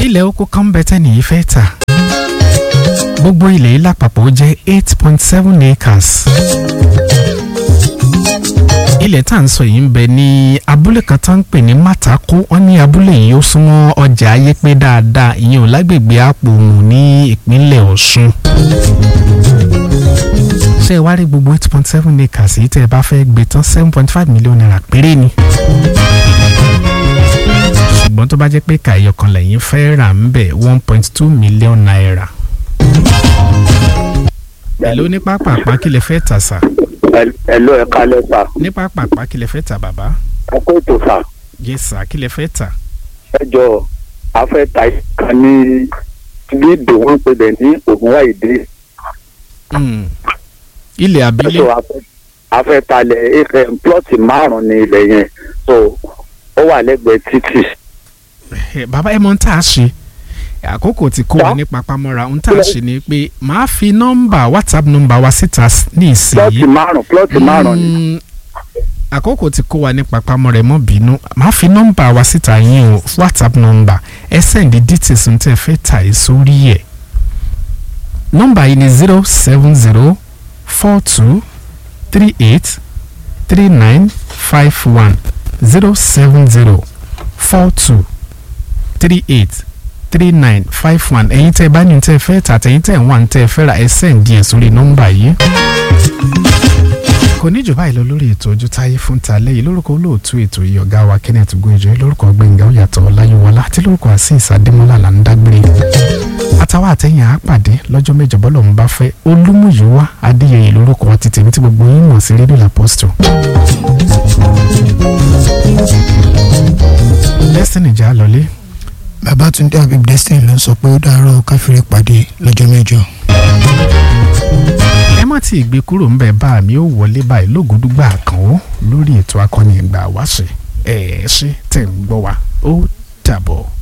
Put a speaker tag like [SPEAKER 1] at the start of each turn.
[SPEAKER 1] ilẹ̀ oko kan bẹ tẹ́nì yìí fẹ́ tà gbogbo ilẹ̀ yìí lápapọ̀ jẹ́ eight point seven acres ilẹ̀ tá à ń sọ yìí ń bẹ ní abúlé kan tá ń pè ní Màtàkó wọ́n ní abúlé yìí ó súnmọ́ ọjà ayépé dáadáa ìyẹn ò lágbègbè Àpòmù ní ìpínlẹ̀ Ọ̀ṣun ṣé ẹ wá rí gbogbo eight point seven acres yìí tẹ́ ẹ bá fẹ́ gbé tán seven point five million naira péré ni ṣùgbọ́n tó bá jẹ́ pé kàyọ̀ kan lẹ́yìn fẹ́ rà ń bẹ̀ one point two million naira. èló ní pápápá kí lè fẹ́ tà sà.
[SPEAKER 2] ẹ̀lọ́ ẹ̀ kalẹ̀ sà.
[SPEAKER 1] ní pápápá kí lè fẹ́ tà bàbá.
[SPEAKER 2] ẹ kó ètò sà.
[SPEAKER 1] yé sà kí lè fẹ́ tà.
[SPEAKER 2] ẹ jọ afẹ́ ta ìkan ní bí ìdòwò ń pè bẹ̀ ní ògùnwáìdé.
[SPEAKER 1] ilẹ̀ àbílẹ̀.
[SPEAKER 2] so afẹ́ afẹ́ talẹ̀ ẹ̀fẹ̀ plọ́ọ̀tì márùn-ún ní ilẹ̀ yẹn so ó wà lẹ́gbẹ̀ẹ́ títì.
[SPEAKER 1] bàbá ẹ mọ ń tà á ṣe àkókò tí kò wá ní papamọ́ra ń tà á ṣe ni pé màá fi nọ́mbà whatsapp nọ́mbà wa síta ní ìsinyìí.
[SPEAKER 2] plọ́ọ̀tì márùn-ún plọ́ọ̀tì márùn-ún ni.
[SPEAKER 1] àkókò tí kò wá ní papamọ́ra ẹ mọ́ bínú màá fi nọ́mbà wa síta yín o whatsapp nọ́mbà ẹ sẹ́ndí details ń tẹ́ fẹ́ tà ẹ́ sórí ẹ̀. nọ́mbà yìí ni zero seven zero four two three eight three nine five one zero seven zero four two three eight three nine five one ẹ̀yin tẹ́ ẹ bá ní tẹ́ ẹ fẹ́ tà tẹ̀yin tẹ́ ẹ wà ní tẹ́ ẹ fẹ́ ra ẹ sẹ́ǹdì ẹ̀ sórí nọ́mbà yìí. kò ní jù báyìí lọ lórí ètò ojú táyé fún talẹ́ yìí lórúkọ olóòtú ètò yìí ọ̀gá wa Kenneth Gojo lórúkọ Gbẹ̀ngà Oyàtọ̀ Ọláyíwọlá àti lórúkọ Azeez Adémọ́lá là ń dágbére. àtàwọn àtẹ̀yìn àpàdé lọ́jọ́ mẹ́jọ bọ́lọ̀ ń bá fẹ́ Olúmúyìwá Adéyẹyè lórúkọ ti tèmi tí gbogbo yín mọ̀ sí rédíò l'Apostle. Destiny jà lọlé
[SPEAKER 3] Babátúndé Habib Destiny ló ń sọ pé ó dàárọ̀ káfíńrẹ́ pàdé lọ́jọ́ mẹ́jọ.
[SPEAKER 1] ẹ má tí ì gbé kúrò ń bẹ̀ bá mi ó wọlé báyìí lógúndúgbà kan ó lórí ètò akọni ìgbà wáṣẹ ẹ ẹ ṣe tẹ̀ ń gbọ́ wa ó dàbọ̀.